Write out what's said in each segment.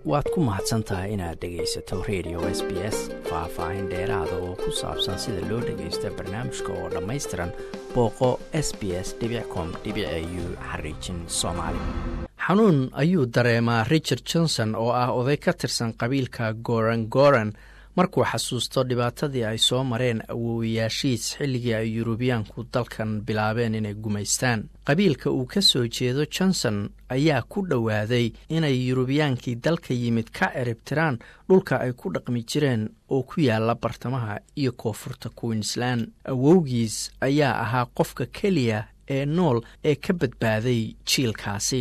waad ku mahadsan tahay inaad dhegaysato radio s b s faah-faahin dheeraada oo ku saabsan sida loo dhagaysta barnaamijka oo dhammaystiran booqo s b s com u xariijin soomaali xanuun ayuu dareemaa richard johnson oo ah oday ka tirsan qabiilka goran goran markuu xasuusto dhibaatadii ay soo mareen awoowayaashiis xilligii ay yurubiyaanku dalkan bilaabeen inay gumaystaan qabiilka uu ka soo jeedo johnson ayaa ku dhowaaday inay yurubiyaankii dalka yimid ka ciribtiraan dhulka ay ku dhaqmi jireen oo ku yaala bartamaha iyo koonfurta queensland awowgiis ayaa ahaa qofka keliya ee nool ee ka badbaaday jiilkaasi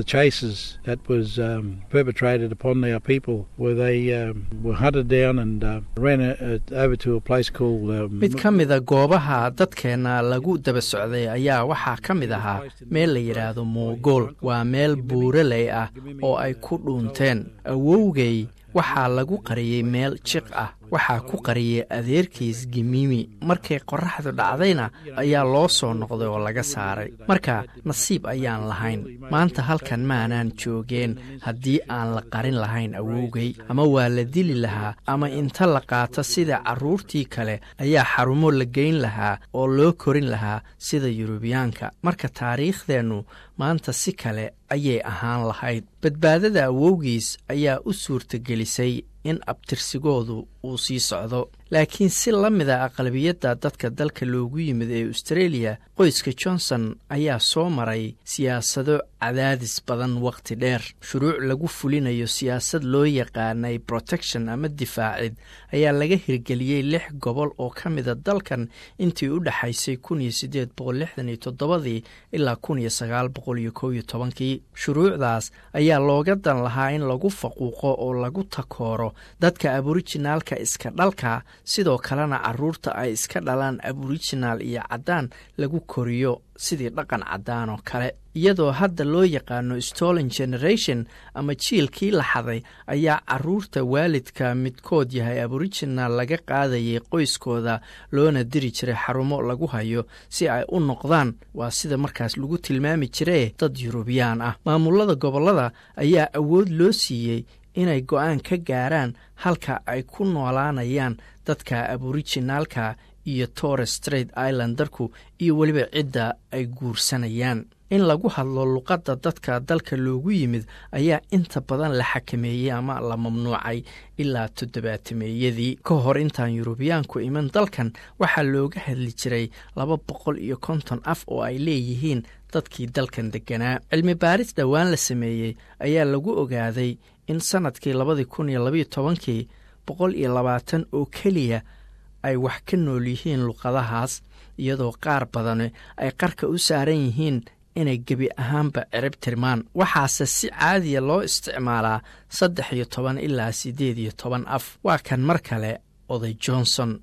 mid ka mida goobaha dadkeenna lagu daba socday ayaa waxaa ka mid ahaa meel la yidhaahdo moogool waa meel buuraley ah oo ay ku dhuunteen awowgay waxaa lagu qariyey meel jiq ah waxaa ku qariyey adeerkiis gimiimi markay qorraxdu dhacdayna ayaa loo soo noqday oo laga saaray marka nasiib ayaan lahayn maanta halkan maanaan joogeen haddii aan la qarin lahayn awowgay ama waa la dili lahaa ama inta la qaato sida carruurtii kale ayaa xarumo la geyn lahaa oo loo korin lahaa sida yurubiyaanka marka taariikhdeennu maanta si kale ayay ahaan lahayd badbaadada awowgiis ayaa u suurtagelisay in abtirsigoodu uu sii socdo laakiin si la mida aqlabiyadda dadka dalka loogu yimid ee austreeliya qoyska johnson ayaa soo maray siyaasado cadaadis badan wakhti dheer shuruuc lagu fulinayo siyaasad loo yaqaanay protection ama difaacid ayaa laga hirgeliyey lix gobol oo ka mida dalkan intii u dhexaysay kun iyo siddeed boqol lixdan iyo toddobadii ilaa kun iyo sagaal boqol iyo kow iyo tobankii shuruucdaas ayaa looga dan lahaa in lagu faquuqo oo lagu takooro dadka aborijinaalka iska dhalka sidoo kalena carruurta ay iska dhalaan aborijinaal iyo caddaan lagu koriyo sidii dhaqan caddaan oo kale iyadoo hadda loo yaqaano stolen generation ama jiilkii la xaday ayaa carruurta waalidka midkood yahay aborijinaal laga qaadayay qoyskooda loona diri jiray xarumo lagu hayo si ay u noqdaan waa sida markaas lagu tilmaami jiree dad yurubiyaan ah maamulada gobollada ayaa awood loo siiyey inay go-aan ka gaaraan halka ay ku noolaanayaan dadka aborijinaalka iyo torres straight islandarku iyo weliba cidda ay guursanayaan in lagu hadlo luqadda dadka dalka loogu yimid ayaa inta badan la xakameeyey ama la mamnuucay ilaa toddobaatameeyadii ka hor intaan yurubiyaanku iman dalkan waxaa looga hadli jiray laba boqol iyo konton af oo ay leeyihiin dadkii dalkan degganaa cilmi baaris dhowaan la sameeyey ayaa lagu ogaaday in sannadkii labadii kun iyo labayo tobankii boqol iyo labaatan oo keliya ay wax ka nool yihiin luqadahaas iyadoo qaar badani ay qarka u saaran yihiin inay gebi ahaanba cirib tirmaan waxaase si caadiya loo isticmaalaa saddex iyo toban ilaa siddeed iyo toban af waa kan mar kale oday johnson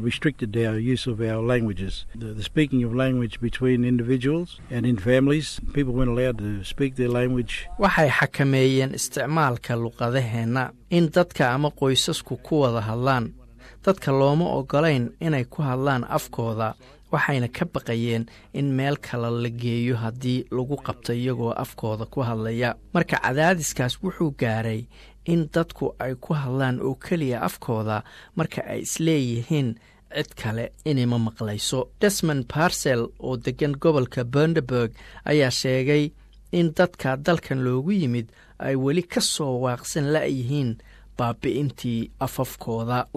waxay xakameeyeen isticmaalka luqadaheenna in dadka ama qoysasku ku wada hadlaan dadka looma ogolayn inay ku hadlaan afkooda waxayna ka baqayeen in meel kale la geeyo haddii lagu qabto iyagoo afkooda ku hadlaya marka cadaadiskaas wuxuu gaaray in dadku ay ku hadlaan oo keliya afkooda marka ay isleeyihiin cid kale inayma maqlayso desmond barsel oo deggan gobolka bunderburg ayaa sheegay in dadka dalkan loogu yimid ay weli ka soo waaqsan la'yihiin baabi'intii afafkooda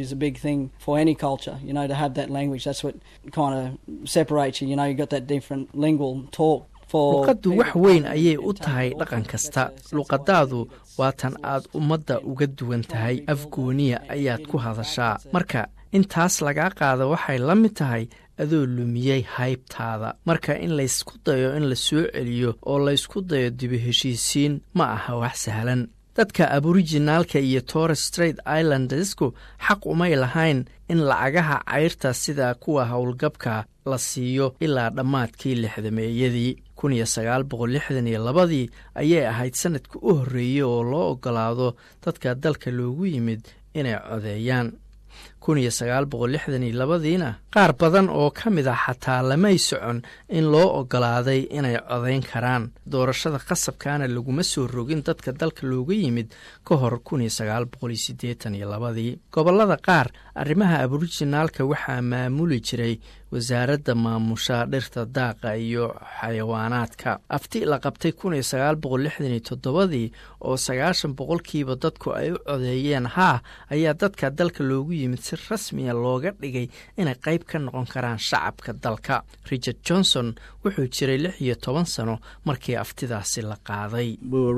luqaddu wax weyn ayay u tahay dhaqan kasta luqadaadu waa tan aad ummadda uga duwan tahay afgooniya ayaad ku hadashaa marka intaas lagaa qaada waxay la mid tahay adoo lumiyey haybtaada marka in laysku dayo in la soo celiyo oo laysku dayo dibu heshiisiin ma aha wax sahlan dadka aborijinaalka iyo torres straight islandesku xaq umay lahayn in lacagaha cayrta sida kuwa howlgabka la siiyo ilaa dhammaadkii lixdameeyadii kun iyo sagaal boqol lixdan iyo labadii ayay ahayd sanadka u horreeyey oo loo ogolaado dadka dalka loogu yimid inay codeeyaan kun iyo sagaal boqol lixdan iyo labadiina qaar badan oo ka mid ah xataa lamay socon in loo ogolaaday inay codayn karaan doorashada qasabkaana laguma soo rogin dadka dalka looga yimid ka hor kun iyo sagaal boqol iyo siddeetan iyo labadii gobollada qaar arrimaha aborijinaalka waxaa maamuli jiray wasaaradda maamusha dhirta daaqa iyo xayawaanaadka afti la qabtay kun iyo sagaal boqol lixdan iyo toddobadii oo sagaashan boqolkiiba dadku ay u codeeyeen haa ayaa dadka dalka loogu yimid si rasmiya looga dhigay inay qayb ka noqon karaan shacabka dalka richard johnson wuxuu jiray lix iyo toban sano markii aftidaasi la qaaday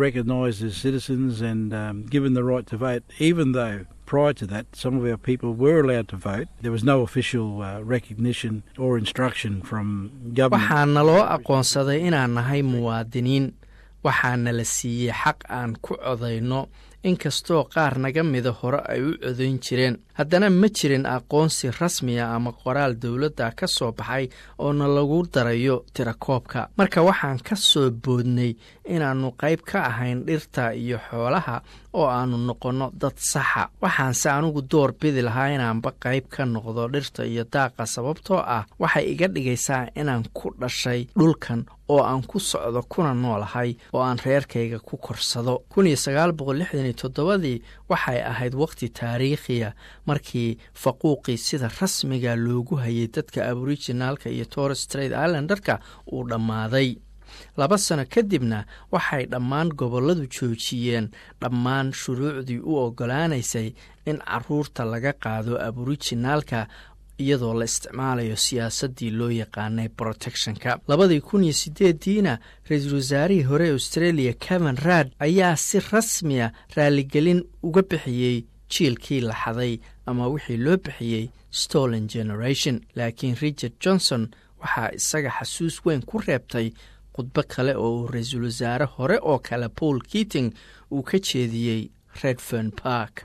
prior to that, some of our people were allowed to vote. There was no official uh, recognition or instruction from government. waxaana loo aqoonsaday inaan nahay muwaadiniin waxaana la siiyey xaq aan ku codayno inkastoo qaar naga mida hore ay u codayn jireen haddana ma jirin aqoonsi rasmiya ama qoraal dowladda ka soo baxay oona lagu darayo tirakoobka marka waxaan ka soo boodnay inaannu qayb ka ahayn dhirta iyo xoolaha oo aannu noqonno dad saxa waxaanse anigu door bidi lahaa inaanba qayb ka noqdo dhirta iyo daaqa sababtoo ah waxay iga dhigaysaa inaan ku dhashay dhulkan oo aan ku socdo kuna noolahay oo aan reerkayga ku korsado toddobadii waxay ahayd wakhti taariikhiya markii faquuqii sida rasmiga loogu hayay dadka aborijinaalka iyo torres straight islandarka uu dhammaaday laba sano kadibna waxay dhammaan gobolladu joojiyeen dhammaan shuruucdii u oggolaanaysay in caruurta laga qaado aborijinaalka iyadoo la isticmaalayo siyaasaddii loo yaqaanay protectionka labadii kun iyo sideediina ra-iisul wasaarihii hore australia keven raad ayaa si rasmiya raaligelin uga bixiyey jiilkii la xaday ama wixii loo bixiyey stolen generation laakiin richard johnson waxaa isaga xasuus weyn ku reebtay khudbo kale oo uu ra-iisul wasaare hore oo kale paul keating uu ka jeediyey redfern park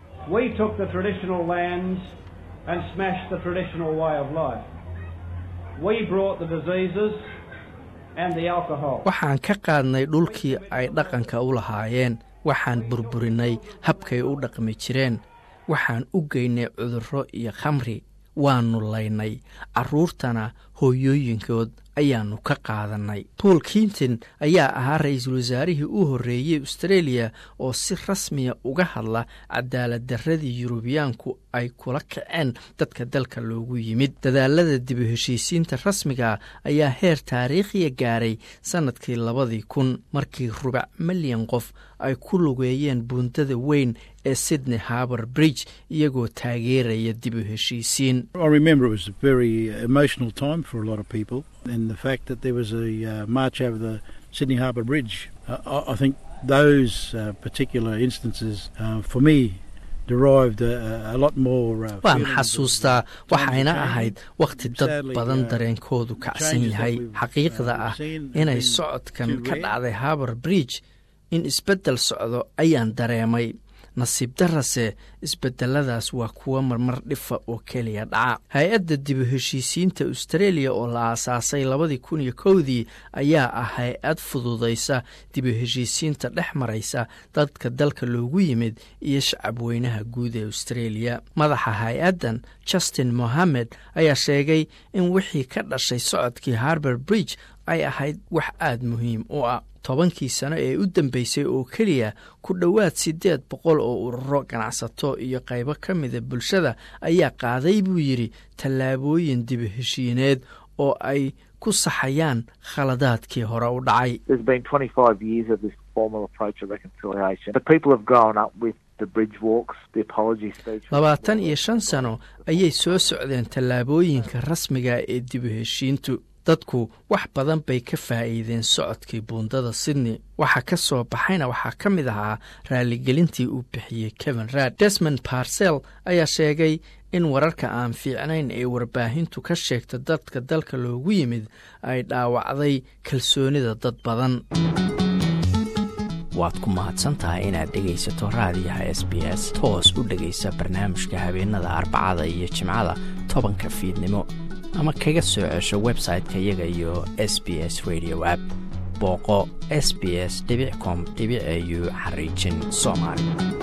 and smashed the traditional way of life. We brought the diseases and the alcohol. waxaan ka qaadnay dhulkii ay dhaqanka u lahaayeen waxaan burburinay habkay u dhaqmi jireen waxaan u geynay cudurro iyo khamri waannu laynay carruurtana hooyooyinkood ayaannu ka qaadannay paul kinton ayaa ahaa ra-iisul wasaarihii u horreeyey australia oo si rasmiya uga hadla cadaalad darradii yurubiyaanku ay kula kaceen dadka dalka loogu yimid dadaalada dibu heshiisiinta rasmiga ayaa heer taariikhiya gaaray sannadkii labadii kun markii rubac milyan qof ay ku lugeeyeen buundada weyn ee sydney harbour bridge iyagoo taageeraya dibu heshiisiin and the fact that there was a uh, march over the Sydney Harbour Bridge. Uh, I, I think those uh, particular instances, for me, derived a, a lot more. waan xasuustaa waxayna ahayd wakhti dad badan dareenkoodu kacsan yahay xaqiiqda ah inay socodkan ka dhacday harbour bridge in isbeddel socdo ayaan dareemay nasiib darase isbedeladaas waa kuwa marmar dhifa oo keliya dhaca hay-adda dibu heshiisiinta australia oo la aasaasay labadii kun iyo kowdii ayaa ah hay-ad fududaysa dibu heshiisiinta dhex maraysa dadka dalka loogu yimid iyo shacab weynaha guud ee australia madaxa hay-addan justin mohamed ayaa sheegay in wixii ka dhashay socodkii harbour bridge ay ahayd wax aada muhiim u ah tobankii sano ee u dambeysay oo keliya ku dhowaad siddeed boqol oo ururo ganacsato iyo qaybo ka mida bulshada ayaa qaaday buu yidhi tallaabooyin dibu heshiineed oo ay ku saxayaan khaladaadkii hore u dhacay labaatan iyo shan sano ayay soo socdeen tallaabooyinka rasmiga ee dibu heshiintu dadku wax badan bay ka faa'iideen socodkii buundada sydney waxa ka soo baxayna waxaa ka mid ahaa raaligelintii uu bixiyey kevin raad desmond barsel ayaa sheegay in wararka aan fiicnayn ee warbaahintu ka sheegta dadka dalka loogu yimid ay dhaawacday kalsoonida dad badan waad ku mahadsantahay inaad dhegaysato raadiyaha s b s toos u dhegaysa barnaamijka habeenada arbacada iyo jimcada tobanka fiidnimo ama kaga soo cesho website-ka iyaga iyo s b s radio app booqo s b s com au xariijin soomaali